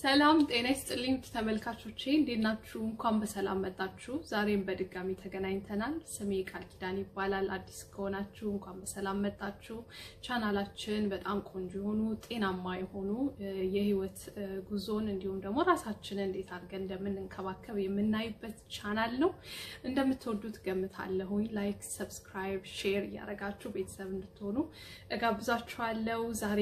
ሰላም ጤና ይስጥልኝ ተመልካቾቼ፣ እንዴት ናችሁ? እንኳን በሰላም መጣችሁ። ዛሬም በድጋሚ ተገናኝተናል። ስሜ ቃል ኪዳን ይባላል። አዲስ ከሆናችሁ እንኳን በሰላም መጣችሁ። ቻናላችን በጣም ቆንጆ የሆኑ ጤናማ የሆኑ የህይወት ጉዞን እንዲሁም ደግሞ ራሳችንን እንዴት አድርገን እንደምንንከባከብ የምናይበት ቻናል ነው። እንደምትወዱት ገምታለሁኝ። ላይክ፣ ሰብስክራይብ፣ ሼር እያደረጋችሁ ቤተሰብ እንድትሆኑ እጋብዛችኋለሁ። ዛሬ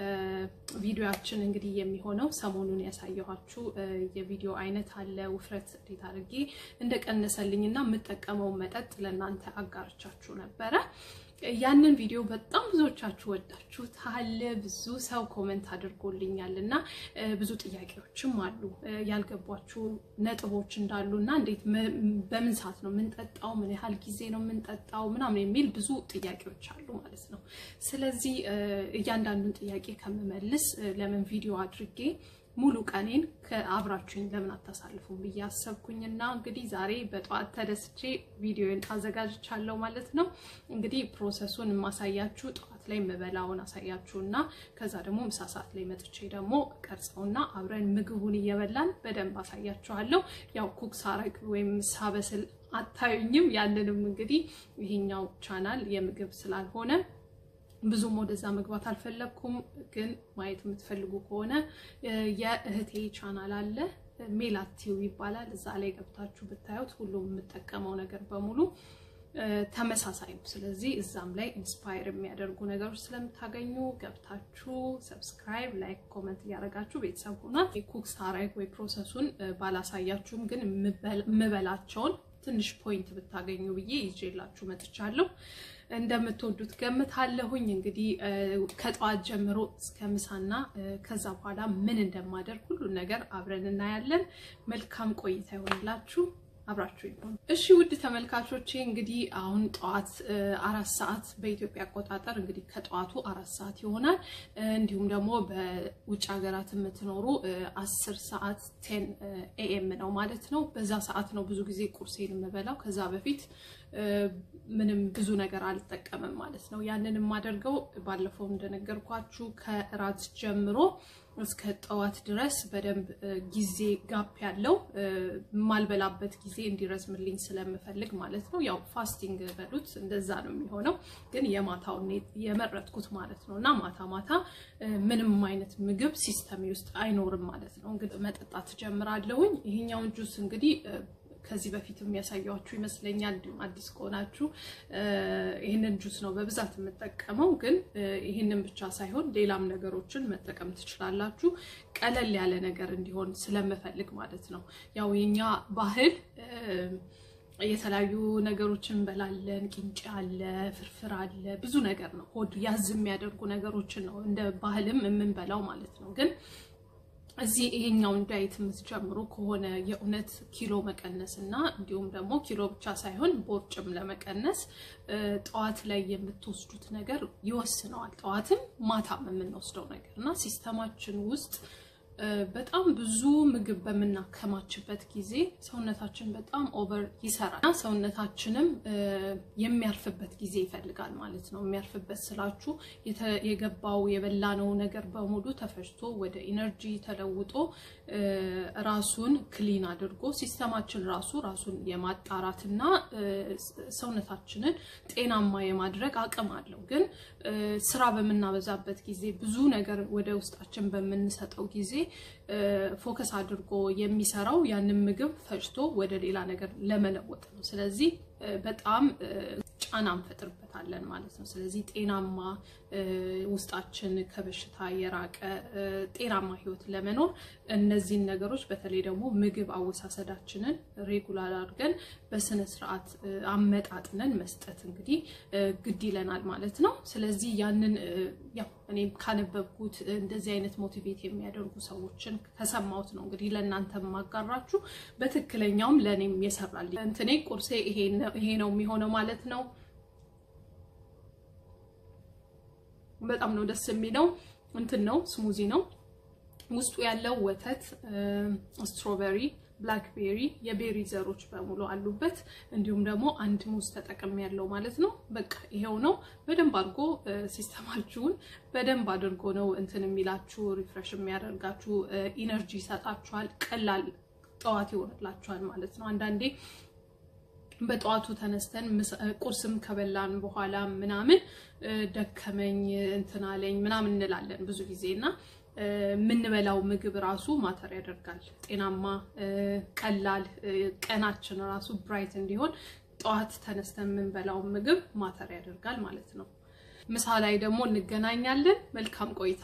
ቪዲዮያችን እንግዲህ የሚሆነው ሰሞኑን ያሳየኋችሁ የቪዲዮ አይነት አለ። ውፍረት እንዴት አድርጌ እንደቀነሰልኝ እና የምጠቀመው መጠጥ ለእናንተ አጋርቻችሁ ነበረ። ያንን ቪዲዮ በጣም ብዙዎቻችሁ ወዳችሁታል። ብዙ ሰው ኮመንት አድርጎልኛል እና ብዙ ጥያቄዎችም አሉ ያልገቧችሁ ነጥቦች እንዳሉ እና እንዴት በምን ሰዓት ነው የምንጠጣው፣ ምን ያህል ጊዜ ነው የምንጠጣው ምናምን የሚል ብዙ ጥያቄዎች አሉ ማለት ነው። ስለዚህ እያንዳንዱን ጥያቄ ከምመልስ ለምን ቪዲዮ አድርጌ ሙሉ ቀኔን ከአብራችሁኝ ለምን አታሳልፉም ብዬ አሰብኩኝና እንግዲህ ዛሬ በጠዋት ተደስቼ ቪዲዮን አዘጋጅቻለሁ ማለት ነው። እንግዲህ ፕሮሰሱን የማሳያችሁ ጠዋት ላይ የምበላውን አሳያችሁና ከዛ ደግሞ ምሳ ሰዓት ላይ መጥቼ ደግሞ ቀርጸውና አብረን ምግቡን እየበላን በደንብ አሳያችኋለሁ። ያው ኩክ ሳረግ ወይም ሳበስል አታዩኝም። ያንንም እንግዲህ ይሄኛው ቻናል የምግብ ስላልሆነ ብዙም ወደዛ መግባት አልፈለግኩም። ግን ማየት የምትፈልጉ ከሆነ የእህቴ ቻናል አለ ሜላቲው ይባላል። እዛ ላይ ገብታችሁ ብታዩት ሁሉም የምጠቀመው ነገር በሙሉ ተመሳሳይ ነው። ስለዚህ እዛም ላይ ኢንስፓየር የሚያደርጉ ነገሮች ስለምታገኙ ገብታችሁ ሰብስክራይብ፣ ላይክ፣ ኮመንት እያደረጋችሁ ቤተሰብ ሆኗል። ኩክ ሳረግ ወይ ፕሮሰሱን ባላሳያችሁም ግን የምበላቸውን ትንሽ ፖይንት ብታገኙ ብዬ ይዤላችሁ መጥቻለሁ። እንደምትወዱት ገምታለሁኝ። እንግዲህ ከጠዋት ጀምሮ እስከ ምሳና ከዛ በኋላ ምን እንደማደርግ ሁሉን ነገር አብረን እናያለን። መልካም ቆይታ ይሆንላችሁ። አብራችሁ ይሆን። እሺ ውድ ተመልካቾቼ እንግዲህ አሁን ጠዋት አራት ሰዓት በኢትዮጵያ አቆጣጠር እንግዲህ ከጠዋቱ አራት ሰዓት ይሆናል። እንዲሁም ደግሞ በውጭ ሀገራት የምትኖሩ አስር ሰዓት ቴን ኤኤም ነው ማለት ነው። በዛ ሰዓት ነው ብዙ ጊዜ ቁርሴን የምበላው። ከዛ በፊት ምንም ብዙ ነገር አልጠቀምም ማለት ነው። ያንን የማደርገው ባለፈው እንደነገርኳችሁ ከእራት ጀምሮ እስከ ጠዋት ድረስ በደንብ ጊዜ ጋፕ ያለው የማልበላበት ጊዜ እንዲረዝምልኝ ስለምፈልግ ማለት ነው። ያው ፋስቲንግ በሉት እንደዛ ነው የሚሆነው፣ ግን የማታውን የመረጥኩት ማለት ነው። እና ማታ ማታ ምንም አይነት ምግብ ሲስተሜ ውስጥ አይኖርም ማለት ነው። እንግዲህ መጠጣት ጀምራለሁኝ። ይሄኛውን ጁስ እንግዲህ ከዚህ በፊት የሚያሳያችሁ ይመስለኛል። እንዲሁም አዲስ ከሆናችሁ ይህንን ጁስ ነው በብዛት የምጠቀመው። ግን ይህንን ብቻ ሳይሆን ሌላም ነገሮችን መጠቀም ትችላላችሁ። ቀለል ያለ ነገር እንዲሆን ስለምፈልግ ማለት ነው። ያው የኛ ባህል የተለያዩ ነገሮችን እንበላለን። ቂንጬ አለ፣ ፍርፍር አለ፣ ብዙ ነገር ነው። ሆድ ያዝ የሚያደርጉ ነገሮችን ነው እንደ ባህልም የምንበላው ማለት ነው ግን እዚህ ይሄኛውን ዳይት የምትጀምሩ ከሆነ የእውነት ኪሎ መቀነስ እና እንዲሁም ደግሞ ኪሎ ብቻ ሳይሆን ቦርጭም ለመቀነስ ጠዋት ላይ የምትወስዱት ነገር ይወስነዋል። ጠዋትም ማታም የምንወስደው ነገር እና ሲስተማችን ውስጥ በጣም ብዙ ምግብ በምናከማችበት ጊዜ ሰውነታችን በጣም ኦቨር ይሰራል እና ሰውነታችንም የሚያርፍበት ጊዜ ይፈልጋል ማለት ነው። የሚያርፍበት ስላችሁ የገባው የበላነው ነገር በሙሉ ተፈጭቶ ወደ ኢነርጂ ተለውጦ ራሱን ክሊን አድርጎ ሲስተማችን ራሱ ራሱን የማጣራትና ሰውነታችንን ጤናማ የማድረግ አቅም አለው። ግን ስራ በምናበዛበት ጊዜ ብዙ ነገር ወደ ውስጣችን በምንሰጠው ጊዜ ፎከስ አድርጎ የሚሰራው ያንን ምግብ ፈጭቶ ወደ ሌላ ነገር ለመለወጥ ነው። ስለዚህ በጣም ጫና እንፈጥርበታለን ማለት ነው። ስለዚህ ጤናማ ውስጣችን ከበሽታ የራቀ ጤናማ ህይወት ለመኖር እነዚህን ነገሮች በተለይ ደግሞ ምግብ አወሳሰዳችንን ሬጉላር አድርገን በስነ ስርዓት አመጣጥነን መስጠት እንግዲህ ግድ ይለናል ማለት ነው። ስለዚህ ያንን ያው እኔም ካነበብኩት እንደዚህ አይነት ሞቲቬት የሚያደርጉ ሰዎችን ከሰማሁት ነው እንግዲህ ለእናንተ ማጋራችሁ። በትክክለኛውም ለእኔም የሰራል እንትኔ ቁርሴ ይሄ ነው የሚሆነው ማለት ነው። በጣም ነው ደስ የሚለው እንትን ነው ስሙዚ ነው ውስጡ ያለው ወተት፣ ስትሮበሪ፣ ብላክቤሪ የቤሪ ዘሮች በሙሉ አሉበት። እንዲሁም ደግሞ አንድ ሙዝ ተጠቅም ያለው ማለት ነው። በቃ ይሄው ነው። በደንብ አድርጎ ሲስተማችሁን በደንብ አድርጎ ነው እንትን የሚላችሁ ሪፍሬሽ የሚያደርጋችሁ ኢነርጂ ይሰጣችኋል። ቀላል ጠዋት ይሆንላችኋል ማለት ነው። አንዳንዴ በጠዋቱ ተነስተን ቁርስም ከበላን በኋላ ምናምን ደከመኝ እንትን አለኝ ምናምን እንላለን ብዙ ጊዜ እና የምንበላው ምግብ ራሱ ማተር ያደርጋል። ጤናማ ቀላል ቀናችን ራሱ ብራይት እንዲሆን ጠዋት ተነስተን የምንበላው ምግብ ማተር ያደርጋል ማለት ነው። ምሳ ላይ ደግሞ እንገናኛለን። መልካም ቆይታ።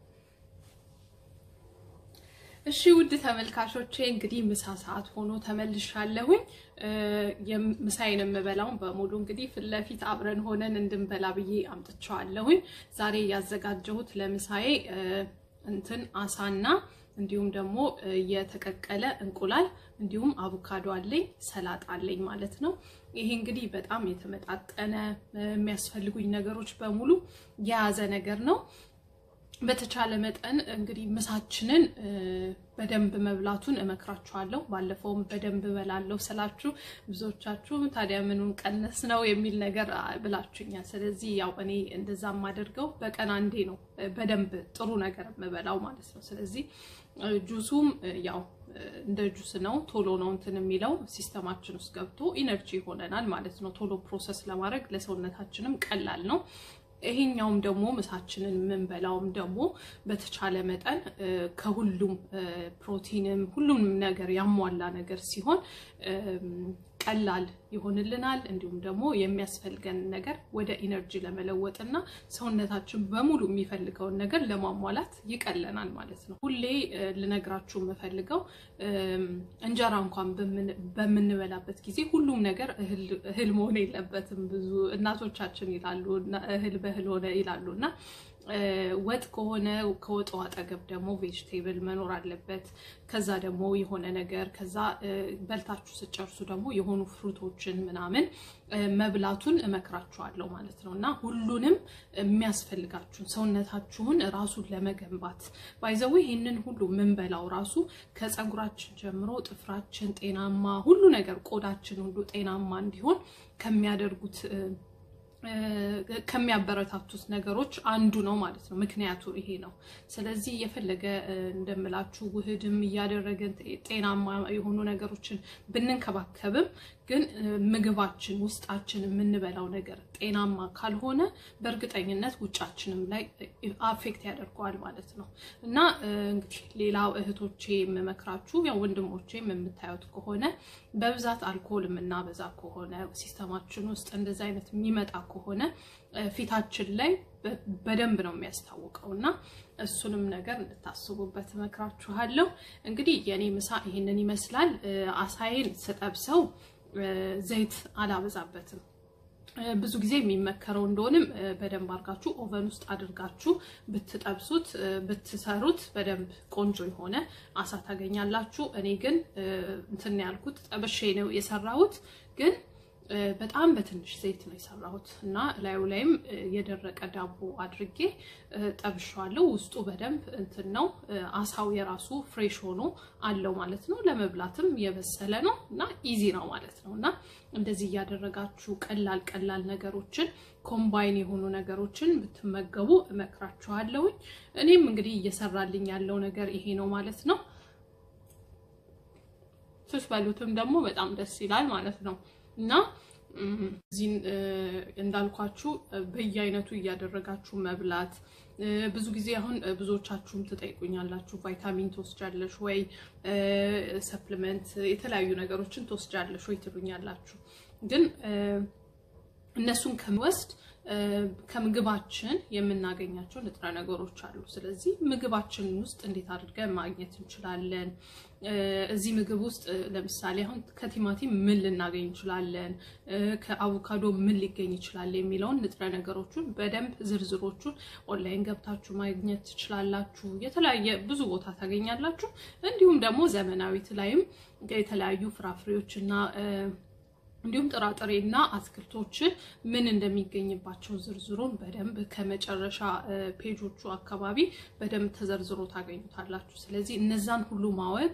እሺ ውድ ተመልካቾቼ እንግዲህ ምሳ ሰዓት ሆኖ ተመልሻለሁኝ። ምሳዬን የምበላውን በሙሉ እንግዲህ ፊት ለፊት አብረን ሆነን እንድንበላ ብዬ አምጥቼዋለሁኝ። ዛሬ ያዘጋጀሁት ለምሳዬ እንትን አሳና እንዲሁም ደግሞ የተቀቀለ እንቁላል እንዲሁም አቮካዶ አለኝ፣ ሰላጣ አለኝ ማለት ነው። ይሄ እንግዲህ በጣም የተመጣጠነ የሚያስፈልጉኝ ነገሮች በሙሉ የያዘ ነገር ነው። በተቻለ መጠን እንግዲህ ምሳችንን በደንብ መብላቱን እመክራችኋለሁ። ባለፈውም በደንብ እበላለሁ ስላችሁ ብዙዎቻችሁ ታዲያ ምኑን ቀነስ ነው የሚል ነገር ብላችሁኛል። ስለዚህ ያው እኔ እንደዛ የማደርገው በቀን አንዴ ነው በደንብ ጥሩ ነገር የምበላው ማለት ነው። ስለዚህ ጁሱም ያው እንደ ጁስ ነው፣ ቶሎ ነው እንትን የሚለው ሲስተማችን ውስጥ ገብቶ ኢነርጂ ይሆነናል ማለት ነው። ቶሎ ፕሮሰስ ለማድረግ ለሰውነታችንም ቀላል ነው። ይሄኛውም ደግሞ ምሳችንን የምንበላውም ደግሞ በተቻለ መጠን ከሁሉም ፕሮቲንም ሁሉም ነገር ያሟላ ነገር ሲሆን ቀላል ይሆንልናል። እንዲሁም ደግሞ የሚያስፈልገን ነገር ወደ ኢነርጂ ለመለወጥ እና ሰውነታችን በሙሉ የሚፈልገውን ነገር ለማሟላት ይቀለናል ማለት ነው። ሁሌ ልነግራችሁ የምፈልገው እንጀራ እንኳን በምንበላበት ጊዜ ሁሉም ነገር እህል መሆን የለበትም። ብዙ እናቶቻችን ይላሉ እህል በእህል ሆነ ይላሉ እና ወጥ ከሆነ ከወጡ አጠገብ ደግሞ ቬጅቴብል መኖር አለበት። ከዛ ደግሞ የሆነ ነገር ከዛ በልታችሁ ስጨርሱ ደግሞ የሆኑ ፍሩቶችን ምናምን መብላቱን እመክራችኋለሁ ማለት ነው እና ሁሉንም የሚያስፈልጋችሁን ሰውነታችሁን ራሱን ለመገንባት ባይዘው ይህንን ሁሉ የምንበላው ራሱ ከፀጉራችን ጀምሮ ጥፍራችን ጤናማ ሁሉ ነገር ቆዳችን ሁሉ ጤናማ እንዲሆን ከሚያደርጉት ከሚያበረታቱት ነገሮች አንዱ ነው ማለት ነው። ምክንያቱ ይሄ ነው። ስለዚህ የፈለገ እንደምላችሁ ውህድም እያደረገን ጤናማ የሆኑ ነገሮችን ብንንከባከብም ግን ምግባችን ውስጣችን የምንበላው ነገር ጤናማ ካልሆነ በእርግጠኝነት ውጫችንም ላይ አፌክት ያደርገዋል ማለት ነው እና እንግዲህ ሌላው እህቶቼ የምመክራችሁ ያው ወንድሞቼም የምታዩት ከሆነ በብዛት አልኮል የምናበዛ ከሆነ ሲስተማችን ውስጥ እንደዚህ አይነት የሚመጣ ከሆነ ፊታችን ላይ በደንብ ነው የሚያስታውቀው እና እሱንም ነገር እንድታስቡበት እመክራችኋለሁ። እንግዲህ የኔ ምሳ ይሄንን ይመስላል። አሳይን ስጠብሰው ዘይት አላበዛበትም። ብዙ ጊዜ የሚመከረው እንደሆንም በደንብ አድርጋችሁ ኦቨን ውስጥ አድርጋችሁ ብትጠብሱት ብትሰሩት በደንብ ቆንጆ የሆነ አሳ ታገኛላችሁ። እኔ ግን እንትን ያልኩት ጠብሼ ነው የሰራሁት ግን በጣም በትንሽ ዘይት ነው የሰራሁት እና ላዩ ላይም የደረቀ ዳቦ አድርጌ ጠብሸዋለሁ። ውስጡ በደንብ እንትን ነው አሳው የራሱ ፍሬሽ ሆኖ አለው ማለት ነው። ለመብላትም የበሰለ ነው እና ኢዚ ነው ማለት ነው እና እንደዚህ እያደረጋችሁ ቀላል ቀላል ነገሮችን ኮምባይን የሆኑ ነገሮችን ብትመገቡ እመክራችኋለሁኝ። እኔም እንግዲህ እየሰራልኝ ያለው ነገር ይሄ ነው ማለት ነው። ስትበሉትም ደግሞ በጣም ደስ ይላል ማለት ነው እና እዚህ እንዳልኳችሁ በየአይነቱ እያደረጋችሁ መብላት። ብዙ ጊዜ አሁን ብዙዎቻችሁም ትጠይቁኛላችሁ፣ ቫይታሚን ትወስጃለሽ ወይ ሰፕሊመንት፣ የተለያዩ ነገሮችን ትወስጃለሽ ወይ ትሉኛላችሁ። ግን እነሱን ከምወስድ ከምግባችን የምናገኛቸው ንጥረ ነገሮች አሉ። ስለዚህ ምግባችን ውስጥ እንዴት አድርገን ማግኘት እንችላለን? እዚህ ምግብ ውስጥ ለምሳሌ አሁን ከቲማቲም ምን ልናገኝ እንችላለን? ከአቮካዶ ምን ሊገኝ ይችላል? የሚለውን ንጥረ ነገሮቹን በደንብ ዝርዝሮቹን ኦንላይን ገብታችሁ ማግኘት ትችላላችሁ። የተለያየ ብዙ ቦታ ታገኛላችሁ። እንዲሁም ደግሞ ዘመናዊት ላይም የተለያዩ ፍራፍሬዎች እና እንዲሁም ጥራጥሬና አትክልቶች ምን እንደሚገኝባቸው ዝርዝሩን በደንብ ከመጨረሻ ፔጆቹ አካባቢ በደንብ ተዘርዝሮ ታገኙታላችሁ። ስለዚህ እነዛን ሁሉ ማወቅ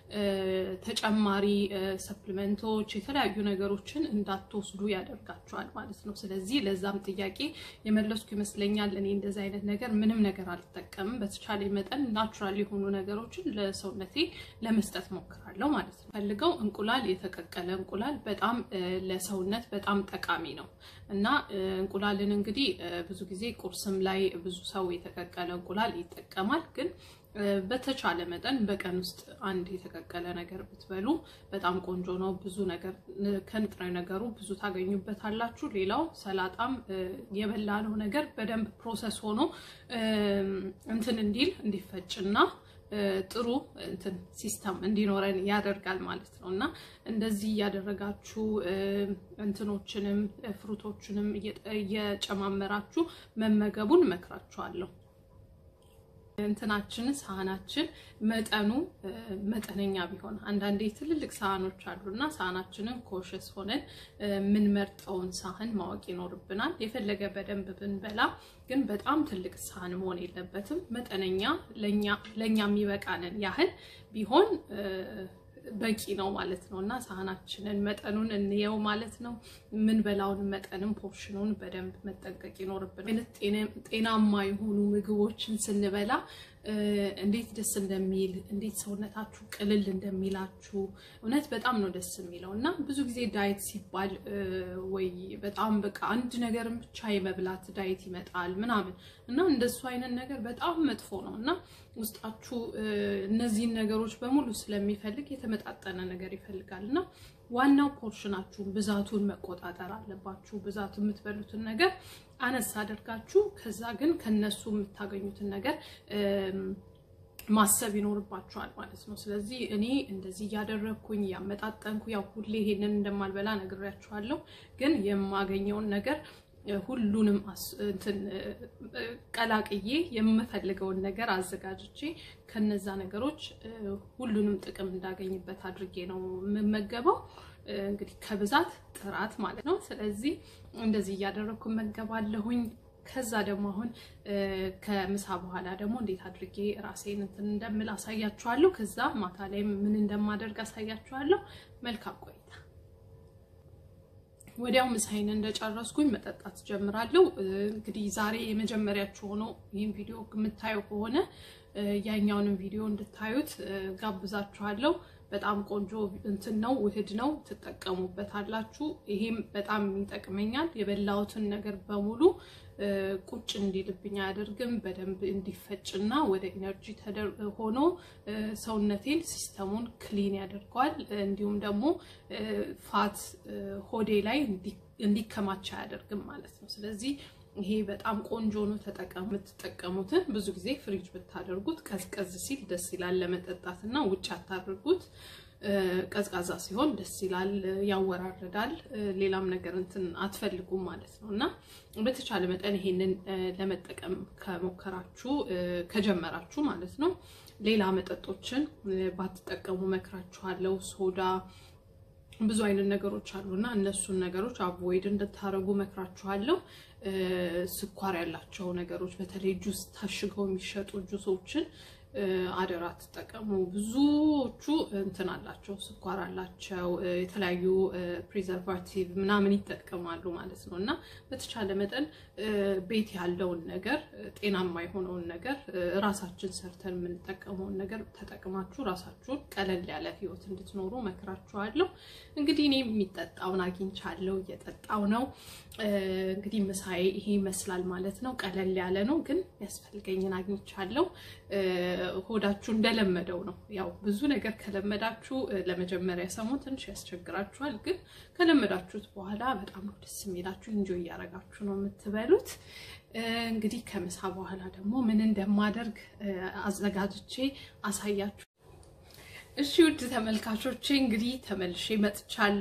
ተጨማሪ ሰፕሊመንቶች፣ የተለያዩ ነገሮችን እንዳትወስዱ ያደርጋቸዋል ማለት ነው። ስለዚህ ለዛም ጥያቄ የመለስኩ ይመስለኛል። እኔ እንደዚህ አይነት ነገር ምንም ነገር አልጠቀምም። በተቻለ መጠን ናቹራል የሆኑ ነገሮችን ለሰውነቴ ለመስጠት ሞክራለሁ ማለት ነው። ፈልገው እንቁላል፣ የተቀቀለ እንቁላል በጣም ለሰውነት በጣም ጠቃሚ ነው እና እንቁላልን እንግዲህ ብዙ ጊዜ ቁርስም ላይ ብዙ ሰው የተቀቀለ እንቁላል ይጠቀማል ግን በተቻለ መጠን በቀን ውስጥ አንድ የተቀቀለ ነገር ብትበሉ በጣም ቆንጆ ነው። ብዙ ነገር ከንጥረ ነገሩ ብዙ ታገኙበታላችሁ። ሌላው ሰላጣም የበላነው ነገር በደንብ ፕሮሰስ ሆኖ እንትን እንዲል እንዲፈጭና ጥሩ እንትን ሲስተም እንዲኖረን ያደርጋል ማለት ነው እና እንደዚህ እያደረጋችሁ እንትኖችንም ፍሩቶችንም እየጨማመራችሁ መመገቡን እመክራችኋለሁ። እንትናችን ሳህናችን መጠኑ መጠነኛ ቢሆን አንዳንዴ ትልልቅ ሳህኖች አሉና ሳህናችንን ኮሸስ ሆነን የምንመርጠውን ሳህን ማወቅ ይኖርብናል። የፈለገ በደንብ ብንበላ ግን በጣም ትልቅ ሳህን መሆን የለበትም። መጠነኛ ለእኛ የሚበቃንን ያህል ቢሆን በቂ ነው ማለት ነው እና ሳህናችንን መጠኑን እንየው ማለት ነው። የምንበላውን መጠንም ፖርሽኑን በደንብ መጠንቀቅ ይኖርብናል። ጤናማ የሆኑ ምግቦችን ስንበላ እንዴት ደስ እንደሚል እንዴት ሰውነታችሁ ቅልል እንደሚላችሁ እውነት በጣም ነው ደስ የሚለው እና ብዙ ጊዜ ዳይት ሲባል ወይ በጣም በቃ አንድ ነገርን ብቻ የመብላት ዳይት ይመጣል ምናምን እና እንደሱ አይነት ነገር በጣም መጥፎ ነው እና ውስጣችሁ እነዚህን ነገሮች በሙሉ ስለሚፈልግ የተመጣጠነ ነገር ይፈልጋል እና ዋናው ፖርሽናችሁን ብዛቱን መቆጣጠር አለባችሁ። ብዛቱ የምትበሉትን ነገር አነስ አድርጋችሁ ከዛ ግን ከነሱ የምታገኙትን ነገር ማሰብ ይኖርባችኋል ማለት ነው። ስለዚህ እኔ እንደዚህ እያደረግኩኝ እያመጣጠንኩ ያው ሁሌ ይሄንን እንደማልበላ ነግሬያችኋለሁ። ግን የማገኘውን ነገር ሁሉንም እንትን ቀላቅዬ የምፈልገውን ነገር አዘጋጅቼ ከነዛ ነገሮች ሁሉንም ጥቅም እንዳገኝበት አድርጌ ነው የምመገበው። እንግዲህ ከብዛት ጥራት ማለት ነው። ስለዚህ እንደዚህ እያደረግኩ እመገባለሁኝ። ከዛ ደግሞ አሁን ከምሳ በኋላ ደግሞ እንዴት አድርጌ ራሴን እንትን እንደምል አሳያችኋለሁ። ከዛ ማታ ላይ ምን እንደማደርግ አሳያችኋለሁ። መልካም ቆይታ። ወዲያው ምሳዬን እንደጨረስኩኝ መጠጣት ጀምራለሁ። እንግዲህ ዛሬ የመጀመሪያችሁ ሆኖ ይህን ቪዲዮ የምታየው ከሆነ ያኛውንም ቪዲዮ እንድታዩት ጋብዛችኋለሁ። በጣም ቆንጆ እንትን ነው፣ ውህድ ነው፣ ትጠቀሙበታላችሁ። ይሄም በጣም ይጠቅመኛል። የበላሁትን ነገር በሙሉ ቁጭ እንዲልብኝ አያደርግም። በደንብ እንዲፈጭና ወደ ኢነርጂ ሆኖ ሰውነቴን ሲስተሙን ክሊን ያደርገዋል። እንዲሁም ደግሞ ፋት ሆዴ ላይ እንዲከማች አያደርግም ማለት ነው። ስለዚህ ይሄ በጣም ቆንጆ ነው። ተጠቀሙ። የምትጠቀሙትን ብዙ ጊዜ ፍሪጅ ብታደርጉት ቀዝቀዝ ሲል ደስ ይላል ለመጠጣት እና ውጭ አታድርጉት። ቀዝቃዛ ሲሆን ደስ ይላል፣ ያወራርዳል። ሌላም ነገር እንትን አትፈልጉም ማለት ነው እና በተቻለ መጠን ይሄንን ለመጠቀም ከሞከራችሁ ከጀመራችሁ ማለት ነው ሌላ መጠጦችን ባትጠቀሙ መክራችኋለሁ። ሶዳ ብዙ አይነት ነገሮች አሉና እነሱን ነገሮች አቮይድ እንድታደርጉ መክራችኋለሁ። ስኳር ያላቸው ነገሮች በተለይ ጁስ ታሽገው የሚሸጡ ጁሶችን አደራ ትጠቀሙ። ብዙዎቹ እንትን አላቸው፣ ስኳር አላቸው፣ የተለያዩ ፕሪዘርቫቲቭ ምናምን ይጠቀማሉ ማለት ነው እና በተቻለ መጠን ቤት ያለውን ነገር ጤናማ የሆነውን ነገር ራሳችን ሰርተን የምንጠቀመውን ነገር ተጠቅማችሁ ራሳችሁን ቀለል ያለ ሕይወት እንድትኖሩ መክራችኋለሁ። እንግዲህ እኔ የሚጠጣውን አግኝቻለሁ፣ እየጠጣው ነው። እንግዲህ ምሳዬ ይሄ ይመስላል ማለት ነው። ቀለል ያለ ነው፣ ግን ያስፈልገኝን አግኝቻለሁ። ሆዳችሁ እንደለመደው ነው። ያው ብዙ ነገር ከለመዳችሁ ለመጀመሪያ ሰሞን ትንሽ ያስቸግራችኋል፣ ግን ከለመዳችሁት በኋላ በጣም ነው ደስ የሚላችሁ። እንጆይ እያደረጋችሁ ነው የምትበሉት። እንግዲህ ከምሳ በኋላ ደግሞ ምን እንደማደርግ አዘጋጅቼ አሳያችሁ። እሺ ውድ ተመልካቾቼ እንግዲህ ተመልሼ መጥቻለሁ።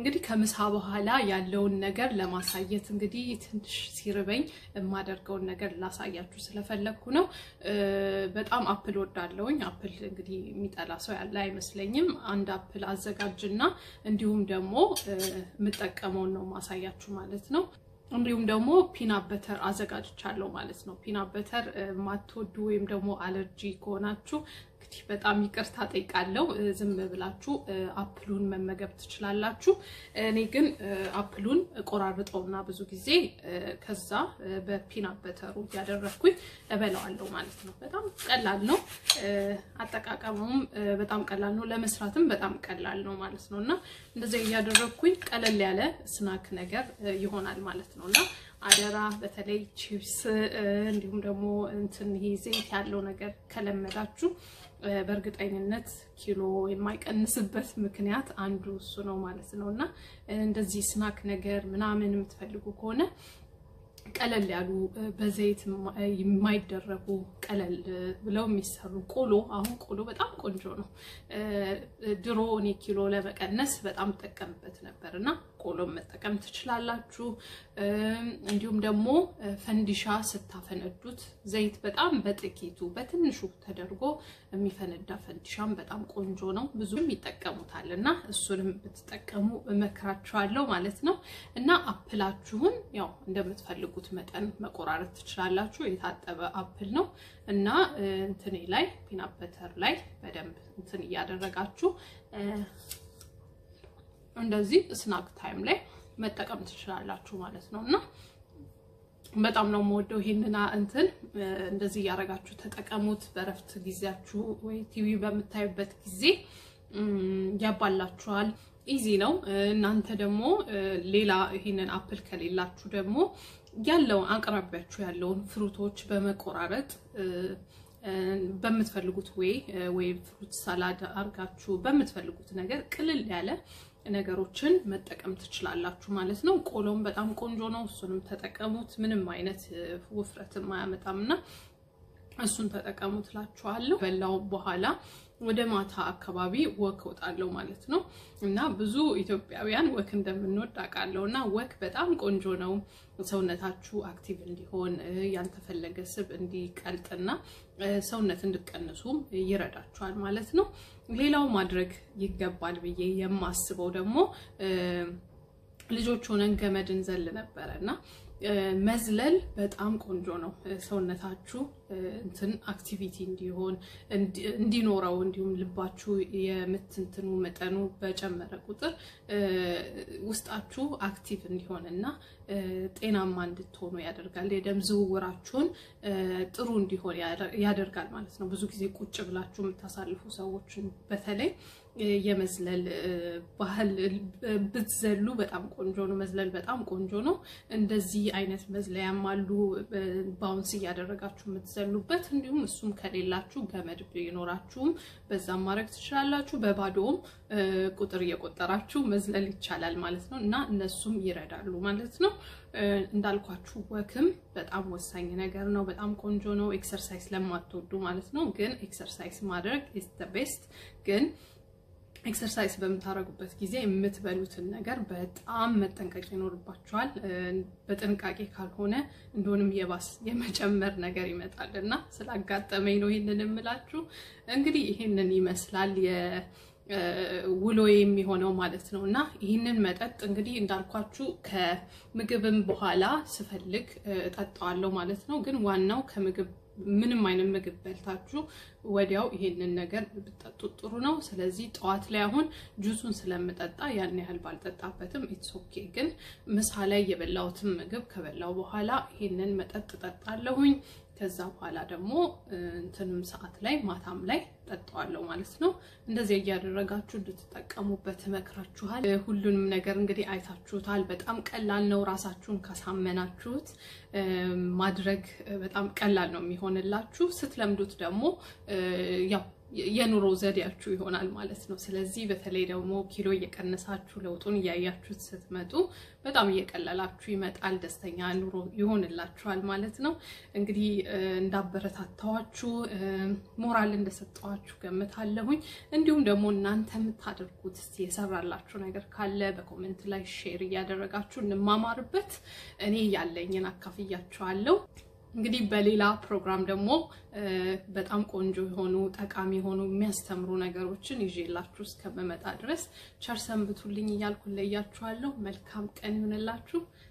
እንግዲህ ከምሳ በኋላ ያለውን ነገር ለማሳየት እንግዲህ ትንሽ ሲርበኝ የማደርገውን ነገር ላሳያችሁ ስለፈለግኩ ነው። በጣም አፕል ወዳለውኝ። አፕል እንግዲህ የሚጠላ ሰው ያለ አይመስለኝም። አንድ አፕል አዘጋጅና እንዲሁም ደግሞ የምጠቀመውን ነው ማሳያችሁ ማለት ነው። እንዲሁም ደግሞ ፒናት በተር አዘጋጅቻለሁ ማለት ነው። ፒናት በተር ማትወዱ ወይም ደግሞ አለርጂ ከሆናችሁ እንግዲህ በጣም ይቅርታ ጠይቃለሁ። ዝም ብላችሁ አፕሉን መመገብ ትችላላችሁ። እኔ ግን አፕሉን ቆራርጠውና ብዙ ጊዜ ከዛ በፒናት በተሩ እያደረግኩኝ እበላዋለሁ ማለት ነው። በጣም ቀላል ነው። አጠቃቀሙም በጣም ቀላል ነው። ለመስራትም በጣም ቀላል ነው ማለት ነው እና እንደዚያ እያደረግኩኝ ቀለል ያለ ስናክ ነገር ይሆናል ማለት ነው እና አደራ በተለይ ቺፕስ እንዲሁም ደግሞ እንትን ይሄ ዘይት ያለው ነገር ከለመዳችሁ በእርግጠኝነት ኪሎ የማይቀንስበት ምክንያት አንዱ እሱ ነው ማለት ነው እና እንደዚህ ስናክ ነገር ምናምን የምትፈልጉ ከሆነ ቀለል ያሉ በዘይት የማይደረጉ ቀለል ብለው የሚሰሩ ቆሎ። አሁን ቆሎ በጣም ቆንጆ ነው። ድሮ እኔ ኪሎ ለመቀነስ በጣም ጠቀምበት ነበር እና ቆሎም መጠቀም ትችላላችሁ። እንዲሁም ደግሞ ፈንዲሻ ስታፈነዱት ዘይት በጣም በጥቂቱ በትንሹ ተደርጎ የሚፈነዳ ፈንዲሻም በጣም ቆንጆ ነው። ብዙም ይጠቀሙታል እና እሱንም ብትጠቀሙ እመክራችኋለሁ ማለት ነው እና አፕላችሁን ያው እንደምትፈልጉት መጠን መቆራረጥ ትችላላችሁ። የታጠበ አፕል ነው እና እንትኔ ላይ ፒናት በተር ላይ በደንብ እንትን እያደረጋችሁ እንደዚህ ስናክ ታይም ላይ መጠቀም ትችላላችሁ ማለት ነው እና በጣም ነው የምወደው ይሄንን እንትን እንደዚህ እያደረጋችሁ ተጠቀሙት። በረፍት ጊዜያችሁ ወይ ቲቪ በምታዩበት ጊዜ ያባላችኋል። ኢዚ ነው። እናንተ ደግሞ ሌላ ይሄንን አፕል ከሌላችሁ ደግሞ ያለውን አቅራቢያችሁ ያለውን ፍሩቶች በመቆራረጥ በምትፈልጉት ወይ ወይ ፍሩት ሳላድ አርጋችሁ በምትፈልጉት ነገር ቅልል ያለ ነገሮችን መጠቀም ትችላላችሁ ማለት ነው። ቆሎም በጣም ቆንጆ ነው። እሱንም ተጠቀሙት። ምንም አይነት ውፍረትም አያመጣም እና እሱን ተጠቀሙ ትላችኋለሁ። በላው በኋላ ወደ ማታ አካባቢ ወክ ወጣለሁ ማለት ነው እና ብዙ ኢትዮጵያውያን ወክ እንደምንወድ አውቃለሁ እና ወክ በጣም ቆንጆ ነው። ሰውነታችሁ አክቲቭ እንዲሆን ያልተፈለገ ስብ እንዲቀልጥና ሰውነት እንድቀንሱም ይረዳችኋል ማለት ነው። ሌላው ማድረግ ይገባል ብዬ የማስበው ደግሞ ልጆች ሆነን ገመድ እንዘል ነበረ እና መዝለል በጣም ቆንጆ ነው። ሰውነታችሁ እንትን አክቲቪቲ እንዲሆን እንዲኖረው እንዲሁም ልባችሁ የምትንትኑ መጠኑ በጨመረ ቁጥር ውስጣችሁ አክቲቭ እንዲሆን እና ጤናማ እንድትሆኑ ያደርጋል። የደም ዝውውራችሁን ጥሩ እንዲሆን ያደርጋል ማለት ነው። ብዙ ጊዜ ቁጭ ብላችሁ የምታሳልፉ ሰዎችን በተለይ የመዝለል ባህል ብትዘሉ በጣም ቆንጆ ነው። መዝለል በጣም ቆንጆ ነው። እንደዚህ አይነት መዝለያም አሉ ባውንስ እያደረጋችሁ የምትዘሉበት። እንዲሁም እሱም ከሌላችሁ ገመድ ቢኖራችሁም በዛም ማድረግ ትችላላችሁ። በባዶውም ቁጥር እየቆጠራችሁ መዝለል ይቻላል ማለት ነው እና እነሱም ይረዳሉ ማለት ነው። እንዳልኳችሁ ወክም በጣም ወሳኝ ነገር ነው። በጣም ቆንጆ ነው። ኤክሰርሳይዝ ለማትወዱ ማለት ነው። ግን ኤክሰርሳይዝ ማድረግ ኢዝ ዘ ቤስት ግን ኤክሰርሳይዝ በምታደርጉበት ጊዜ የምትበሉትን ነገር በጣም መጠንቀቅ ይኖርባችኋል። በጥንቃቄ ካልሆነ እንደሆንም የባስ የመጨመር ነገር ይመጣል እና ስላጋጠመኝ ነው ይህንን የምላችሁ። እንግዲህ ይህንን ይመስላል ውሎ የሚሆነው ማለት ነው እና ይህንን መጠጥ እንግዲህ እንዳልኳችሁ ከምግብም በኋላ ስፈልግ እጠጣዋለሁ ማለት ነው። ግን ዋናው ከምግብ ምንም አይነት ምግብ በልታችሁ ወዲያው ይሄንን ነገር ብትጠጡት ጥሩ ነው። ስለዚህ ጠዋት ላይ አሁን ጁሱን ስለምጠጣ ያን ያህል ባልጠጣበትም ኢትስ ኦኬ። ግን ምሳ ላይ የበላሁትን ምግብ ከበላው በኋላ ይሄንን መጠጥ ጠጣለሁኝ። ከዛ በኋላ ደግሞ እንትንም ሰዓት ላይ ማታም ላይ ጠጣዋለሁ ማለት ነው። እንደዚህ እያደረጋችሁ እንድትጠቀሙበት እመክራችኋል። ሁሉንም ነገር እንግዲህ አይታችሁታል። በጣም ቀላል ነው። ራሳችሁን ካሳመናችሁት ማድረግ በጣም ቀላል ነው የሚሆንላችሁ። ስትለምዱት ደግሞ ያው የኑሮ ዘዴያችሁ ይሆናል ማለት ነው። ስለዚህ በተለይ ደግሞ ኪሎ እየቀነሳችሁ ለውጡን እያያችሁት ስትመጡ በጣም እየቀለላችሁ ይመጣል። ደስተኛ ኑሮ ይሆንላችኋል ማለት ነው። እንግዲህ እንዳበረታታዋችሁ ሞራል እንደሰጠዋችሁ ገምታለሁኝ። እንዲሁም ደግሞ እናንተ የምታደርጉት እስኪ የሰራላችሁ ነገር ካለ በኮሜንት ላይ ሼር እያደረጋችሁ እንማማርበት። እኔ ያለኝን አካፍያችኋለሁ። እንግዲህ በሌላ ፕሮግራም ደግሞ በጣም ቆንጆ የሆኑ ጠቃሚ የሆኑ የሚያስተምሩ ነገሮችን ይዤላችሁ እስከምመጣ ድረስ ቸር ሰንብቱልኝ እያልኩ ለያችኋለሁ። መልካም ቀን ይሁንላችሁ።